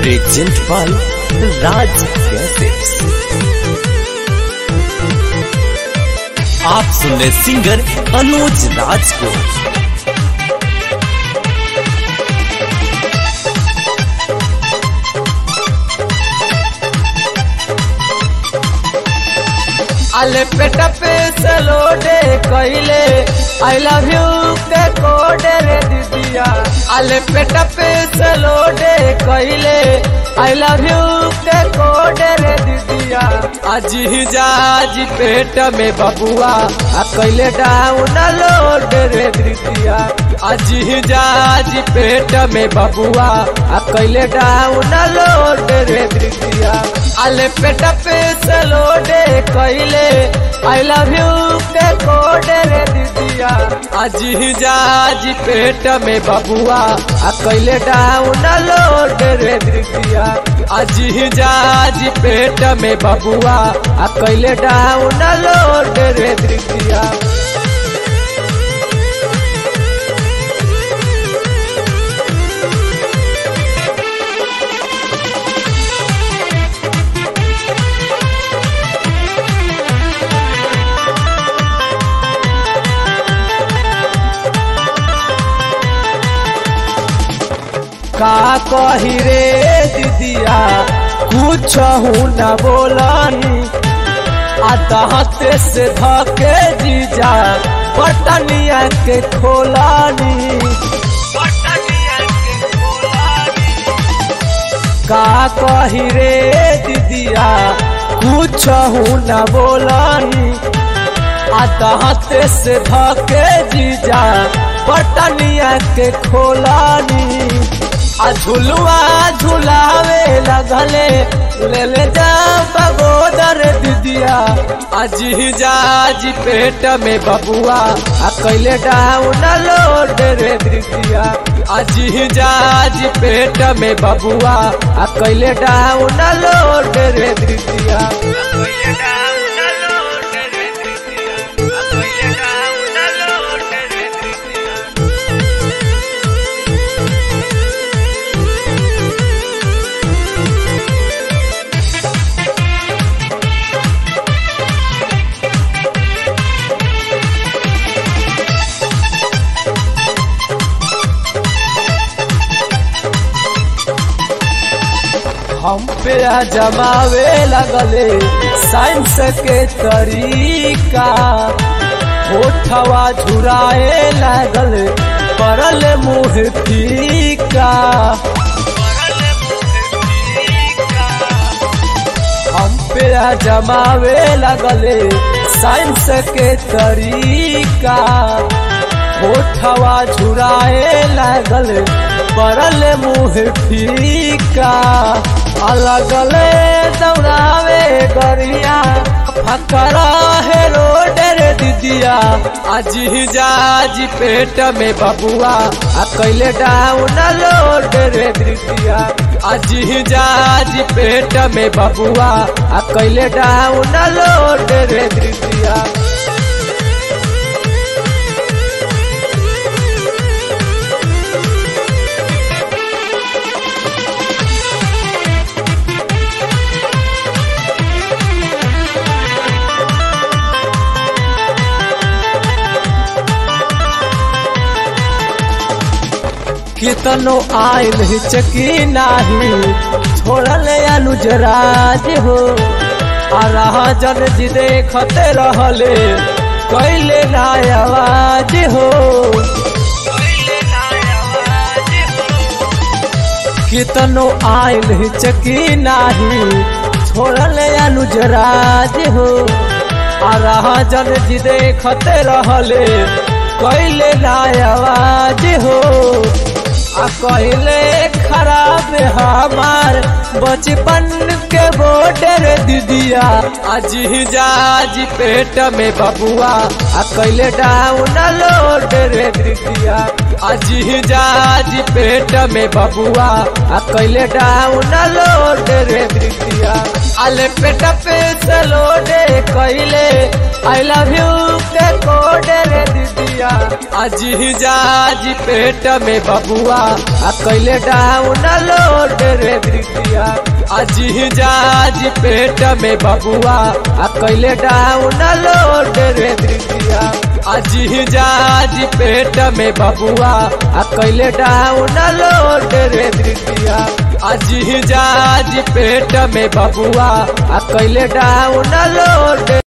present by Raj cassettes आप सुन रहे सिंगर अनुज राज को अले पेट पे सलोडे कइले आई लव यू के कोडे रे दीदिया अले पेट पे सलोडे कइले आई लव यू के कोडे रे दीदिया आज ही जाज पेट में बबुआ आ कइले डाउन लोड रे दीदिया आज ही जाज पेट में बबुआ आ कइले डाउन लोड रे दीदिया अले पेट पे सलोडे कइले आई लव यू के कोडे रे दीदिया आज ही जाज पेट में बबुआ आ कइले डाउन लोड रे दीदिया आज ही जाज पेट में बबुआ आ कइले डाउन लोड रे दीदिया का कही रे दीदिया कुछ न बोलानी आते से धके जीजा पटनिया के खोलानी का कही रे दीदिया कुछ न बोलानी आते से धके जीजा पटनिया के खोलानी आ झुलुआ झुलावे लगले ले ले जा बगोदर दीदिया आज ही जाज पेट में बबुआ आ कैले डाउन लोड रे दीदिया आज ही जाज पेट में बबुआ आ कैले डाउन लोड रे दीदिया हम पे जमावे लगले साइंस के तरीका होठवा झुराए लगल परल मुँह फीका हम पे जमावे लगले साइंस के तरीका होठवा झुराए लगल परल मुँह फीका अलगले दौड़ावे गरिया फकरा है रोड रे दीदिया आज ही जाज पेट में बबुआ आ कैले डाउन लोड रे दीदिया आज ही जाज पेट में बबुआ आ कैले डाउन लोड रे दीदिया कितनो आयल हिचकी नाही छोड़ल अनुजराज हो आ रहा जन जी देखते रहले कैले ना आवाज हो कितनो आयल हिचकी नाही छोड़ल अनुजराज हो आ रहा जन जी देखते रहले कैले ना आवाज हो आ कहले खराब हमार बचपन के बोर्डर दीदिया आज ही जाज पेट में बबुआ आ कैले डाउन लोड रे दीदिया आज ही जाज पेट में बबुआ आ कैले डाउन लोड रे दीदिया अले पेट पे से लोडे कैले आई लव यू के कोडे रे दीदिया आज ही जाज पेट में बबुआ आ कैले डाउन लोड रे दीदिया आज ही जाज पेट में बबुआ आ कैले डाउन लोड रे दीदिया आज ही जाज पेट में बबुआ आ कैले डाउन लोड रे दीदिया आज ही जाज पेट में बबुआ आ कैले डाउन लोड